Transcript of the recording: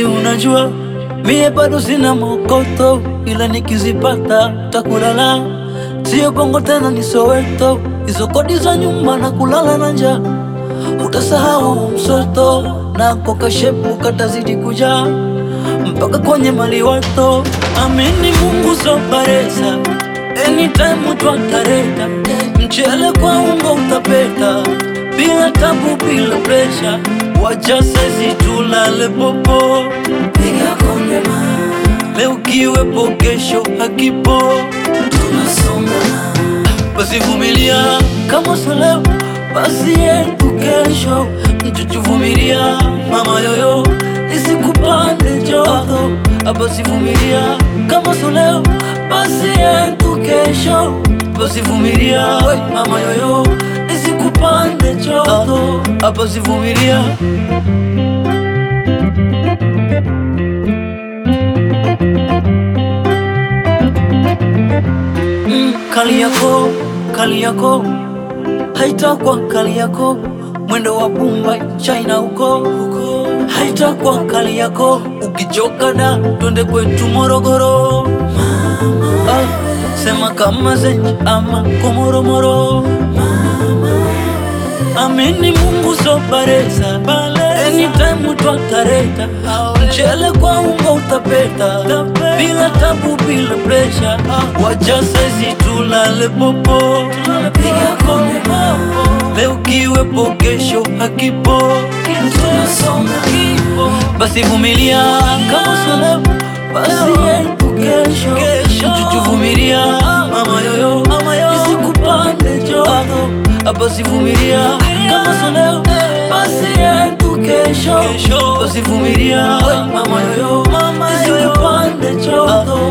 si unajua mie bado sina mokoto, ila nikizipata takulala. Sio bongo tena ni Soweto, hizo kodi za nyumba na kulala na njaa. Utasahau msoto na kokashepu katazidi kujaa mpaka kwenye maliwato. Amini Mungu soparesa, anytime twatareta mchele kwa ungo utapeta, bila tabu, bila presha, wacha sisi tulale popo, piga konde ma leo kiwepo, kesho hakipo, tunasonga basi vumilia, kama sio leo basi yetu kesho, mchuchuvumilia mama yoyo, isikupande joto, basi vumilia, kama sio leo basi yetu kesho, basi vumilia mama yoyo, isikupande joto, basi vumilia. Mm, kali yako kali yako haitakwa kali yako mwendo wa Bumba China huko huko, haitakwa kali yako ukichoka da twende kwetu Morogoro ah, sema kama zenji ama komoromoro Amini Mungu soparesa anytime twatareta mchele kwa ungo utapeta bila tabu bila presha wacha saizi tulale popo piga konde leo kiwepo kesho hakipo basi vumilia kama sio leo basi yetu kesho mchuchuvumilia mama yoyo isikupande joto basi vumilia kama sio leo basi yetu kesho basi vumilia mama yoyo isikupande joto